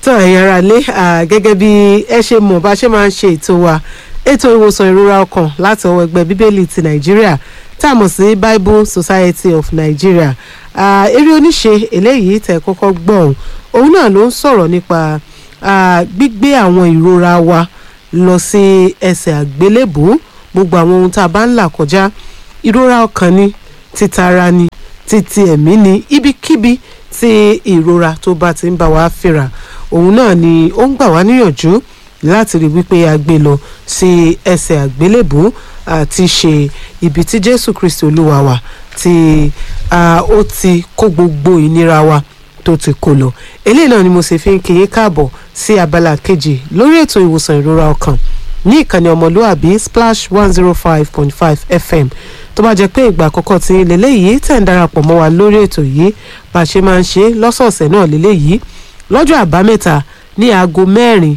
tọ́ ẹ̀yin ará lé gẹ́gẹ́ bí ẹ ṣe mọ̀ bá ṣe máa ń ṣe ètò wa ètò ìwòsàn ìrora ọkàn láti ọwọ́ ẹgbẹ́ bíbélì ti nàìjíríà tá a mọ̀ sí bible society of nigeria eré oníṣe eléyìí tẹ̀ kọ́kọ́ gbọ́ òun náà ló ń sọ̀rọ̀ nípa gbígbé àwọn ìrora wa lọ sí ẹsẹ̀ àgbélébùú gbogbo àwọn ohun tá a bá ń là kọjá ìrora ọkàn ni títara ni títí ẹ̀mí ni ibikíbi tí ìrora tó bá ti ń bá wa fínra òun náà ni ó ń gbà wá níyànjú láti rí wípé a gbé lọ sí ẹsẹ̀ àgbélébùú àti ṣe ibi tí jésù kristi olúwa wa tí ó ti kó gbogbo ìnira wa tó ti kó lọ eléyìí náà ni mo sì fi ń kí yín káàbọ̀ sí abala kejì lórí ètò ìwòsàn ìrora ọkàn ní ìkànnì ọmọlúàbí splash one zero five point five fm tó bá jẹ́ pé ìgbà àkọ́kọ́ tí lélẹ́yìí tẹ̀ ń darapọ̀ mọ́ wa lórí ètò yìí bá a ṣe máa ń ṣe lọ́sọ̀ọ̀sẹ̀ náà lélẹ́yìí lọ́jọ́ àbámẹ́ta ní aago mẹ́rin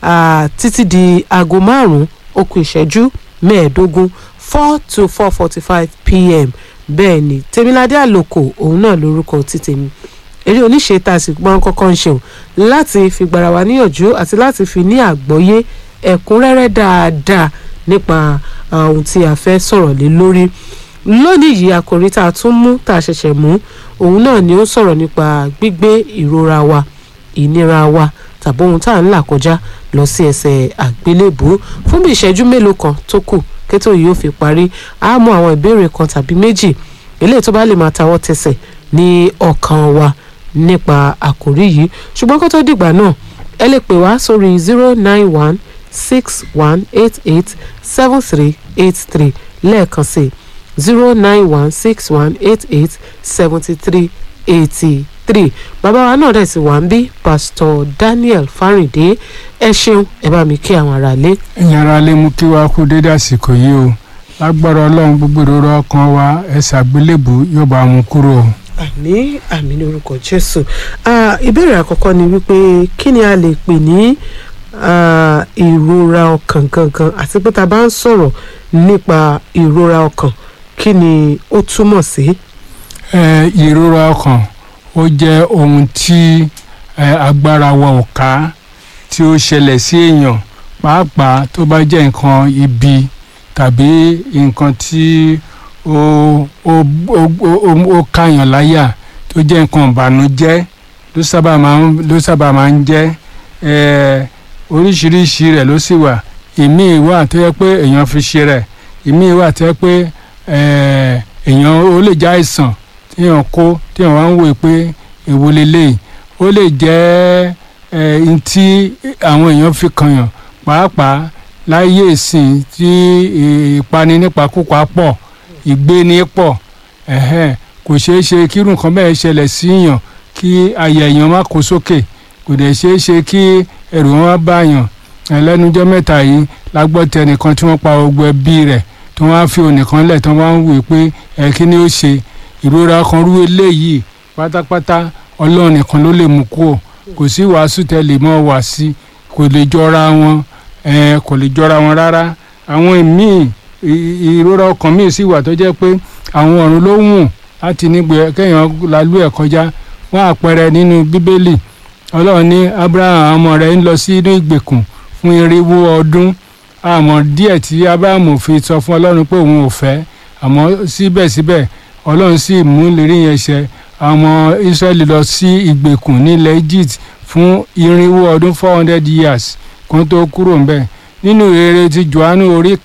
títí di aago márùn-ún ó kù ìṣẹ́jú mẹ́ẹ̀ẹ́dógún four to four forty five pm bẹ́ẹ̀ ni tèmiládé àlòkò òun náà lórúkọ ti tèmi eré oníṣe tá a sì gbọ́n kọ́kọ́ ń ṣeun láti fi gbara wa níyànjú àti láti fi ní àgbọ́yé ẹ̀kúnrẹ́rẹ́ dáadáa nípa ohun tí a fẹ́ sọ̀rọ̀ lé lórí lónìí yìí àkòrí tá a tún mú tá a ṣẹ̀ṣẹ̀ mú òun náà ni ó sọ̀rọ̀ nípa gbígbé ìrora wa ìnira wa tàbí ohun tá à ń là kọjá lọ sí ẹsẹ̀ àgbélébùú fún bí ìṣẹ́jú mélòó kan tó kù kétò yìí ó fi parí á mú àwọn ìbéèrè kan tàbí méjì eléyìí tó bá lè máa tawọ́ tẹsẹ̀ ní ọkàn wa nípa àkòrí yìí ṣùgbọ́n kó tó dìgbà náà ẹ lè pè wá sórí zero nine one six one eight eight seven three eight three lẹ́ẹ̀kan sí zero nine one six one eight eight seventy three eighty three bàbá wa náà dẹ̀ sì wá ń bí pásítọ̀ Daniel Fáríndé ẹ ṣeun ẹ bá mi kí àwọn aráalé. ẹ̀yin aráalé mú kí wàá kú dédé àsìkò yìí o lágbára ọlọ́run gbogbo ìrora ọkàn wa ẹ̀sẹ̀ àgbélébù yóò bá mú kúrò. àmì àmì ní orúkọ Jésù ìbéèrè àkọ́kọ́ ni wípé kí ni a lè pè ní ìrora ọkàn gangan àti pé tá a bá ń sọ̀rọ̀ nípa ìrora ọkàn kí ni ó túmọ̀ sí. ìrora ọkàn ó jẹ́ ohun tí agbára wa ò ká tí ó ṣẹlẹ̀ sí èèyàn pàápàá tó bá jẹ́ nǹkan ibi tàbí nǹkan tí ó ó ó ó káyàn láyà tó jẹ́ nǹkan ìbànújẹ́ ló sábà máa ń ló sábà máa ń jẹ́ oríṣiríṣi rẹ̀ ló sì wà ìmíì wà tó yẹ pé èèyàn fi ṣe rẹ̀ ìmíì wà tó yẹ pé èèyàn ó lè jẹ́ àìsàn téèyàn kó téèyàn wá ń wò pé èwo lélẹ́yìí ó lè jẹ́ ẹ̀ẹ́n tí àwọn èèyàn fi kànyàn pàápàá láyé ìsìn tí ìpani nípakúpa pọ̀ ìgbéni pọ̀ kò ṣeé ṣe kírun nǹkan bẹ́ẹ̀ ṣẹlẹ̀ síyàn kí àyà èèyàn má kó sókè kò dẹ̀ ṣeé ṣe kí ẹ̀rù wọn bá yàn ẹlẹ́nujọ́ mẹ́ta yìí la gbọ́ tẹnìkan tí wọ́n pa gbogbo ẹbí rẹ̀ tí wọ́n á fi onìkan lẹ̀ tí wọ́n á ń wò pé ẹ̀ kí ni ó ṣe ìrora kan rú eléyìí pátápátá ọlọ́run nìkan ló lè mú kúrò kò sí wàásù tẹ́lẹ̀ mọ́ wá sí kò lè jọra wọn kò lè jọra wọn rárá àwọn míì ìrora ọkàn míì sì wà tó jẹ́ pé àwọn ọ̀run ló wùn láti nígbè kéèyàn lálú ẹ̀ kọjá wọn àpẹẹrẹ nínú bíbélì ọlọ́run ní abraham ọmọ rẹ̀ ń lọ sí inú ìgbèkùn fún irinwó ọdún àmọ́ díẹ̀ tí abraham fi sọ fún ọlọ́run pé òun ò fẹ́ àmọ́ síbẹ̀síbẹ̀ ọlọ́run sì mú ìlérí yẹn ṣẹ àwọn israẹli lọ sí ìgbèkùn nílẹ̀ egypt fún irinwó ọdún four hundred years kan tó kúrò ńbẹ̀ nínú rere ti johannu orí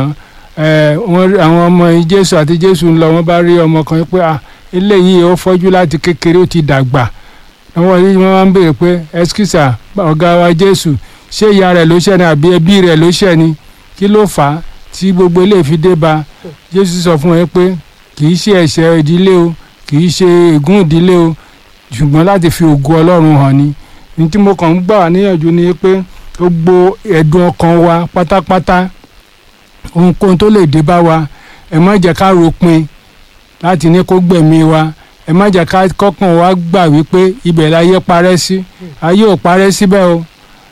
kẹsàn-án àwọn ọmọ jésù àti jésù ń lọ wọ́n bá rí ọmọ kan pé eléyìí ó fọ́jú láti kékeré ó ti dàgbà àwọn yìí wọ́n máa ń béèrè pé ẹskísà ọ̀gá wa jésù ṣé ìyá rẹ̀ ló ṣẹ̀ ni àbí ẹbí rẹ̀ ló ṣẹ̀ ni kí ló fà á tí gbogbo eléyìí fi dé bá jésù sọ fún ẹ pé kì í ṣe ẹ̀ṣẹ̀ ìdílé o kì í ṣe ègún ìdílé o ṣùgbọ́n láti fi ògo ọlọ́run hàn ni ní tí mo kàn ń gbà wá níyànjú ni pé gbogbo ẹ̀dùn ọkàn wa pátápátá ohunkóhun tó lè dé bá wa ẹ má jẹ́ ká ròpin láti ní kó gbẹ̀mí wa ẹ má jẹ́ ká kọ́kàn wa gbà wípé ibẹ̀ láyé parẹ́ sí ayé ò parẹ́ síbẹ̀ o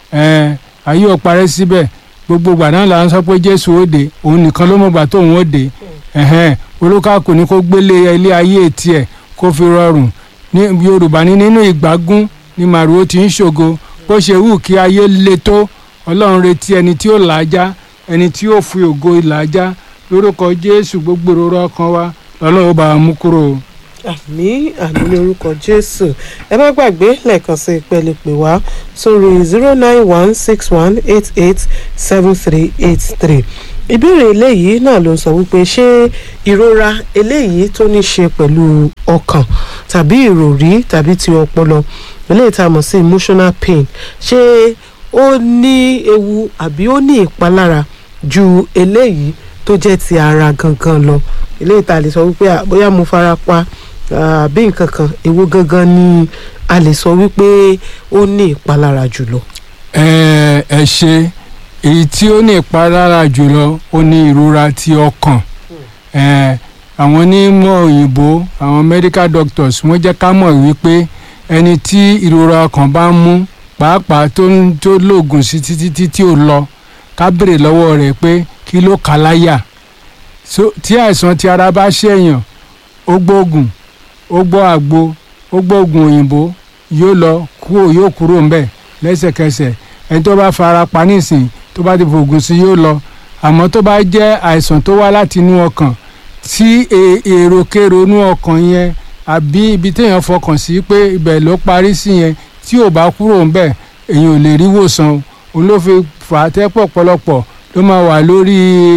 ayé ò parẹ́ síbẹ̀ gbogbo ìgbà náà là ń sọ pé jésù ó dé òun nìkan ló mọ̀ gbà tóun ó dé olúkàkùn ni kó gbélé ilé ayé tiẹ̀ kó fi rọrùn ní yorùbá ní nínú ìgbágún ni màrúwó ti ń ṣògo bó ṣe wù kí ayé le tó ọlọ́run retí ẹni tí ó làájá ẹni tí ó fi ògo ìlàjá lórúkọ jésù gbogbo ìrora ọkàn wa lọ́lọ́run bá a mú kúrò. àmì àmì ní orúkọ jésù ẹ má gbàgbé lẹ́ẹ̀kan sí ìpele pè wá sórí zero nine one six one eight eight seven three eight three ìbéèrè eléyìí náà ló ń sọ wípé ṣé ìrora eléyìí tó ní ṣe pẹ̀lú ọkàn tàbí ìròrí tàbí ti ọpọlọ eléyìí tá a mọ̀ sí emotional pain ṣé ó ní ewu àbí ó ní ìpalára ju eléyìí tó jẹ́ ti ara gangan lọ eléyìí tá a lè sọ wípé à, bóyá mo fara pa àbí nǹkan kan èwo gangan ni a lè sọ wípé ó ní ìpalára jùlọ. ẹ ẹ ṣe èyí tí ó ní ìpalára jùlọ ó ní ìrora ti ọkàn ẹ àwọn onímọ̀ òyìnbó àwọn medical doctors wọ́n jẹ́ ká mọ̀ wípé ẹni tí ìrora ọkàn bá ń mú pàápàá tó ń tó lóògùn sí títí tí tí ò lọ ká béèrè lọ́wọ́ rẹ̀ pé kí ló kà á láyà so tí àìsàn ti ara bá ṣèyàn ó gbóògùn ó gbọ́ àgbo ó gbóògùn òyìnbó yóò lọ kúrò yóò kúrò ńbẹ̀ lẹ́sẹ̀kẹsẹ̀ ẹni tó bá fara pa nísìn tó bá ti fògùn sí yóò lọ àmọ́ tó bá jẹ́ àìsàn tó wá láti inú ọkàn tí e- èròkèrò inú ọkàn yẹn àbí ibi téèyàn fọkàn sí pé ibẹ̀ ló parí sí yẹn tí ò bá kúrò ńbẹ̀ èèyàn ò lè rí wòsàn o. òun ló fi fà á tẹ́pọ̀ pọ̀lọpọ̀ ló máa wà lórí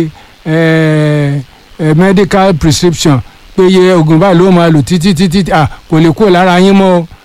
eh, eh, medical prescription pé iye oògùn báyìí ló máa lò títí títí à kò lè kúrò lára yín mọ́ o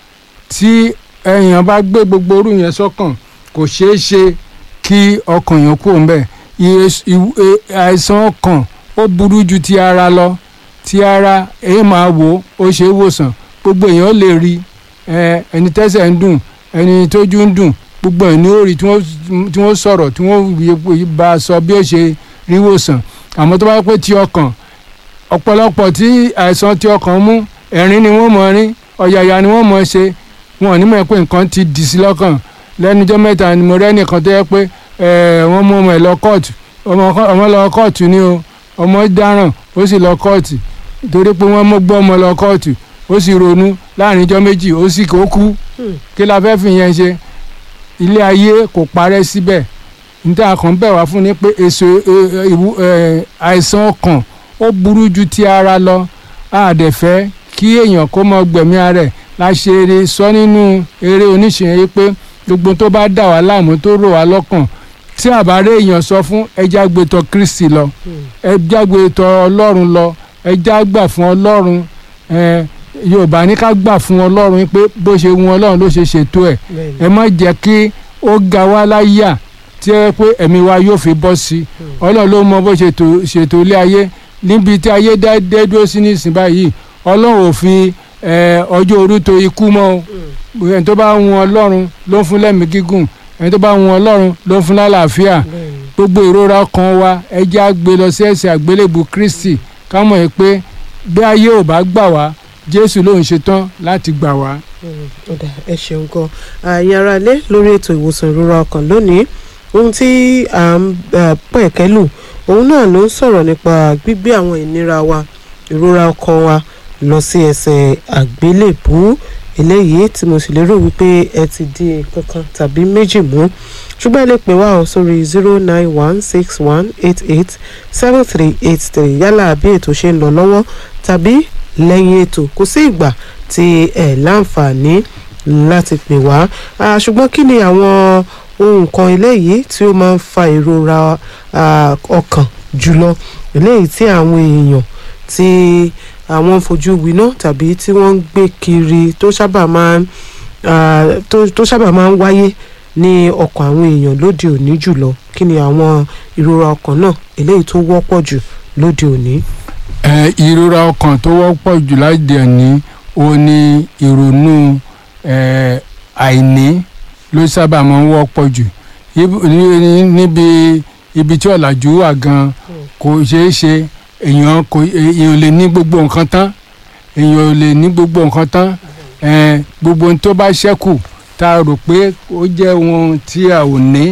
tí èèyàn bá gbé gbogbo orú yẹn sọ́kàn kò ṣeé ṣe kí ọkàn yẹn kúrò ńbẹ̀ iye s- iw- e- àìsàn ọkàn ó burú ju ti ara lọ ti ara èyí máa wò ó ṣe é wòsàn gbogbo èèyàn lè rí ẹ, ẹni tẹ́sẹ̀ ń dùn ẹni tójú ń dùn gbogbo ẹ̀ ní ó rí tí wọ́n tí wọ́n sọ̀rọ̀ tí wọ́n yẹ- bá a sọ bí ó ṣe rí wòsàn àmọ́ tó bá pẹ́ ti ọkàn ọ̀pọ̀lọpọ̀ tí àìsàn ti ọkàn mú ẹ̀rín ni wọ́n mọ̀ rín ọ̀yàyà ni wọ́n mọ̀ ṣe wọn ò ní mọ̀ pé nǹkan ti dì sí lọ́kàn lẹ́nujọ́ mẹ́ta ni mo rẹ́ nìkan tó yẹ pé ẹ̀, wọ́n mú ọmọ ẹ̀ lọ kóòtù ọmọ kọ́- ọmọ lọ kóòtù ni o ọmọ dáràn ó sì lọ kóòtù torí pé wọ́n mú gbọ́ ọmọ lọ kóòtù ó sì ronú láàrin ijọ́ méjì ó sì kó kú Hmm. kí la fẹ́ fi yẹn ṣe ilé ayé kò parẹ́ síbẹ̀ níta kan bẹ̀ wá fún ni pé èso ẹ, ẹ, ìwú- ẹ, àìsàn ọkàn ó burú ju ti ara lọ àdẹ̀fẹ́ kí èèyàn kó mọ gbẹ̀mí ara ẹ̀ la ṣe eré sọ nínú eré oníṣẹ́ yìí pé gbogbo tó bá dà wá láàmú tó rò wá lọ́kàn tí àbárẹ́ èèyàn sọ fún ẹja gbẹtọ̀ Kristi lọ ẹja gbẹtọ̀ Ọlọ́run lọ ẹja gbà fún Ọlọ́run ẹ, Yorùbá ní ká gbà fún Ọlọ́run pé bó ṣe wù Ọlọ́run ló ṣe ṣètò ẹ̀ ẹ má jẹ́ kí ó ga wá láyà tí ẹ pé ẹ̀mí wa yóò fi bọ́ sí i ọlọ́run ló mọ bó ṣètò ṣètò ilé ayé níbi tí ayé dá dé dúró sí nísìnyí báyìí ọlọ́run ò fi eh, ọjọ́ orí tó ikú mọ́ o ẹni tó bá wù ọlọ́run ló ń fún lẹ́mìí gígùn ẹni tó bá wù ọlọ́run ló ń fún lálàáfíà gbogbo ìrora kan wa ẹ jẹ́ á gbé lọ sí ẹsẹ̀ àgbélébù Kristi ká mọ̀ ẹ́ pé bí ayé ò bá gbà wá Jésù ló ń ṣetán láti gbà wá. ọ̀dà ẹ ṣeun gan àyìn ara ilé lórí ètò ìwòsàn ìrora ọkàn lónìí ohun tí à ń eh, pẹ̀kẹ́lù òun náà ló ń sọ̀rọ̀ nípa gbígbé àwọn ìnira wa ìrora ọkàn wa lọ sí ẹsẹ̀ àgbélébùú eléyìí tí mo sì lérò wípé ẹ ti di kankan tàbí méjì mú ṣùgbọ́n ẹ lè pè wá ọ sórí zero nine one six one eight eight seven three eight three yálà bí ètò ṣe ń lọ lọ́wọ́ tàbí lẹ́yìn ètò kò sí ìgbà tí ẹ láǹfààní láti pè wá Ah, ṣùgbọ́n kí ni àwọn ohun kan eléyìí tí ó máa ń fa ìrora ah, ọkàn jùlọ eléyìí tí àwọn èèyàn tí àwọn ń fojú winá tàbí tí wọ́n ń gbé kiri tó sábà máa ń ah, tó tó sábà máa ń wáyé ní ọkàn àwọn èèyàn lóde òní jùlọ kí ni àwọn ìrora ọkàn náà eléyìí tó wọ́pọ̀ jù lóde òní. ẹ ìrora ọkàn tó wọ́pọ̀ jù láti ẹ̀ní ó ní ìrònú ẹ, àìní ló sábà máa ń wọ́pọ̀ jù Ibi- ní- ní- níbi ibi tí ọ̀làjú wà gan kò ṣeé ṣe èèyàn kò èèyàn ò lè ní gbogbo nǹkan tán èèyàn ò lè ní gbogbo nǹkan tán ẹ, gbogbo ohun tó bá ṣẹ́kù tá a rò pé ó jẹ́ ohun tí a ò ní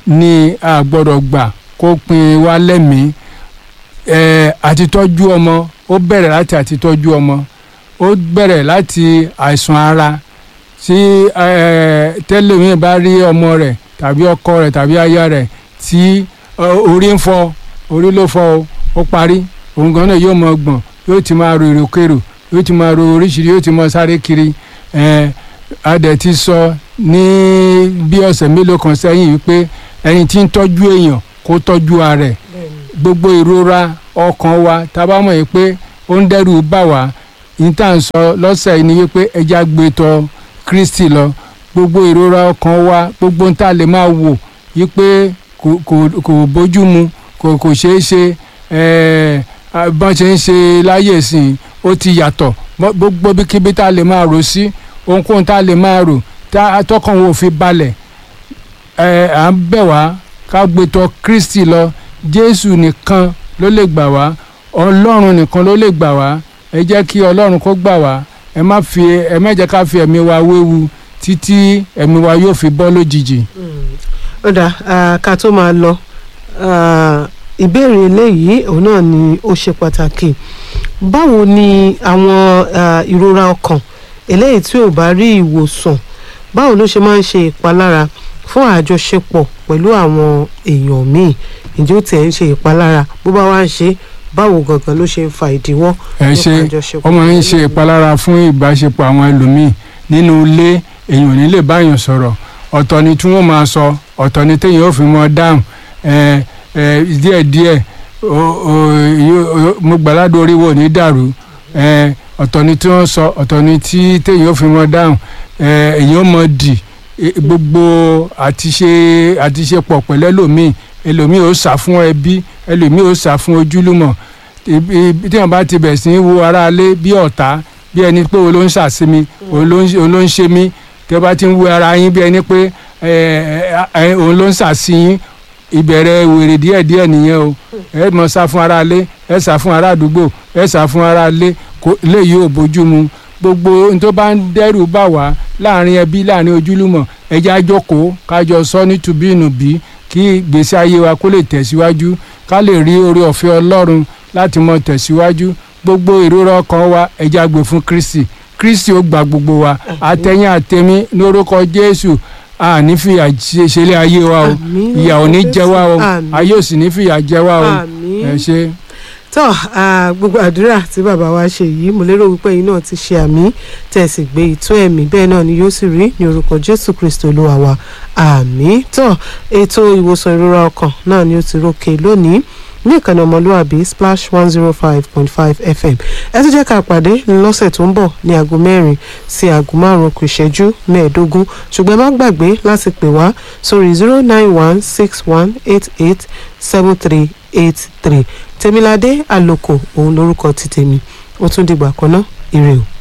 ni a gbọ́dọ̀ gbà kó pin wá lẹ́mìí ẹ àtitọ́jú ọmọ ó bẹ̀rẹ̀ láti àtitọ́jú ọmọ ó bẹ̀rẹ̀ láti àìsàn ara tí eh, tẹ́lẹ̀mí bá rí ọmọ rẹ̀ tàbí ọkọ rẹ̀ tàbí aya rẹ̀ tí eh, orí ń fọ́ orí ló fọ́ o ó parí òun gan náà yóò mọ gbọ̀n yóò ti máa ro èròkèrò yóò ti máa ro oríṣiríṣi yóò ti máa sáré kiri eh, a dẹ̀ ti sọ ní bí ọ̀sẹ̀ mélòó kan sẹ́yìn wípé ẹni tí ń tọ́jú èèyàn kó tọ́jú ara rẹ̀ gbogbo ìrora ọkàn wa tá a bá mọ̀ yìí pé ó ń dẹ́rù bà wá ní tá à ń sọ lọ́sẹ̀ yìí ni wípé ẹja gbé tọ̀ Kristi lọ gbogbo ìrora ọkàn wa gbogbo ń tá a lè máa wò wípé kò kò kò bójú mu kò kò ṣeé ṣe ẹ̀ẹ́ bọ́n ṣe ń ṣe láyè sìn ó ti yàtọ̀ Bọ́- gbogbo bíkíbi tá a lè máa rò sí ohunkóhun tá a lè máa rò tá a tọkàn wo fi balẹ̀ ẹ à ń bẹ̀ wá ká gbé tọ̀ Kristi lọ Jésù nìkan ló lè gbà wá Ọlọ́run nìkan ló lè gbà wá ẹ jẹ́ kí Ọlọ́run kó gbà wá ẹ má fi ẹ má jẹ́ ká fi ẹ̀mí wa wéwu títí ẹ̀mí wa yóò fi bọ́ lójijì. ó dà ah, ká tó máa lọ ah, ìbéèrè eléyìí òun náà ni ó ṣe pàtàkì báwo ni àwọn ah, ìrora ọkàn eléyìí tí ò bá rí ìwòsàn báwo ló ṣe máa ń ṣe ìpalára fún àjọṣepọ̀ pẹ̀lú àwọn èèyàn míì ǹjẹ́ ó tiẹ̀ ń ṣe ìpalára bó bá wá ń ṣe báwo gangan ló ṣe ń fa ìdíwọ́ ẹ ṣe nípa àjọṣepọ̀ ó máa ń pẹ̀lú ṣe àwọn ìpalára fún ìbáṣepọ̀ àwọn ẹlòmíì nínú ilé èèyàn ò ní lè báyàn sọ̀rọ̀ ọ̀tọ̀ ni tí wọ́n máa sọ ọ̀tọ̀ ni téèyàn ó fi mọ dáhùn ẹ ẹ díẹ̀díẹ̀ o- o- yó- o- mo gbàládùn orí wo ní dàrú ẹ ọ̀tọ̀ ni tí wọ́n sọ ọ̀tọ̀ ni tí téèyàn ó fi mọ dáhùn ẹ èèyàn ó mọ dì e- gbogbo àtiṣe àtiṣepọ̀ pẹ̀lú ẹlòmíì ẹlòmíì ó sà fún ẹbí ẹlòmíì ó sà fún ojúlùmọ̀ ibi ibi tí wọn bá ti bẹ̀ sí í wo aráalé bí ọ̀tá bí ẹni pé òun ló ń ṣàṣemi òun ló ń òun ló ń ṣe mí tí wọn bá ti ń wo ara yín bí ẹni pé ẹ, ẹ, òun ló ń ṣàṣeyín ìbẹ̀rẹ̀ wèrè díẹ̀díẹ̀ nìyẹn o ẹ mọ sá fún aráalé ẹ sá fún ará àdúgbò ẹ sá fún aráalé kò léyìí ò bójú mu gbogbo ohun tó bá ń dẹ́rù bà wá láàrin ẹbí láàrin ojúlùmọ̀ ẹ jẹ́ á jókòó kájọ sọ nítubí ìnùbí kí ìgbésí ayé wa kó lè tẹ̀síwájú ká lè rí oore ọ̀fẹ́ Ọlọ́run láti mọ tẹ̀síwájú gbogbo ìrora ọkàn wa ẹ jẹ́ á gbé fún Kristi Kristi ó gba gbogbo wa àtẹ̀yìn àtẹ̀mí lórúkọ Jésù àní fìyà ṣe- ṣẹlẹ̀ ayé wa o Àmín ìyà ò ní jẹ wá o Àmín. ayé ò sì ní fìyà jẹ wá o Àmín. ẹ ṣe. tó ah, gbogbo àdúrà tí bàbá wa ṣe yìí mo lérò wípé yìí náà ti ṣe àmì tẹ̀sí gbé ìtọ́ ẹ̀mí bẹ́ẹ̀ náà ni yóò sì rí ní orúkọ jésù kristo olúwa wa àmì tó ètò ìwòsàn ìrora ọkàn náà ni ó ti rókè lónìí ní ìkànnì ọmọlúwàbí splash one zero five point five fm ẹ tún jẹ́ ká pàdé lọ́sẹ̀ tó ń bọ̀ ní aago mẹ́rin sí aago márùn-ún kù ìṣẹ́jú mẹ́ẹ̀ẹ́dógún ṣùgbọ́n ẹ má gbàgbé láti pè wá sórí zero nine one six one eight eight seven three eight three tèmiládé àlòkò òun lórúkọ ti tèmi ó tún dìgbà kan náà ire o.